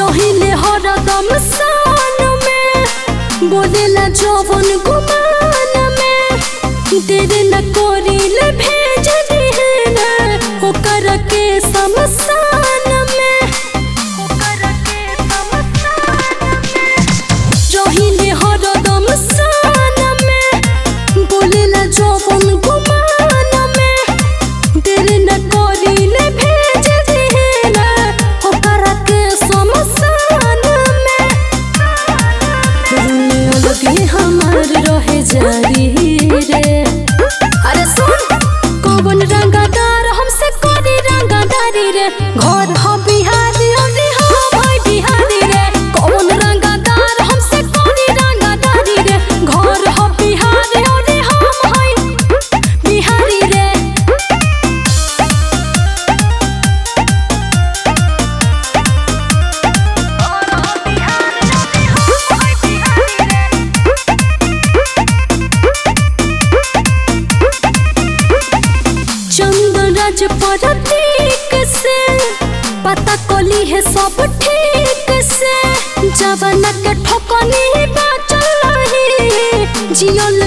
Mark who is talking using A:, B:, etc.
A: रहिले हरदम सान में बोलेला जवन गुमान में तेरे न कोरिले भेज दिहना ओकर के समसान में ओकर के समसान में रहिले हरदम सान में बोलेला जवन गुमान में तेरे न कोरिले भेज दिहना ओकर के समसान में रूने अलगे हमार रहे जारी रे अरे सुन कौन रंगादार हमसे कोरी रंगादारी रे घर हो बिहारी अरे हो भाई बिहारी रे कौन रंगादार हमसे कोरी रंगादारी रे घर हो बिहारी अरे हो भाई बिहारी रे चंदन राज प्रतीक से पता कोली है सब ठीक से जवन के ठोकनी बाचल रही जियो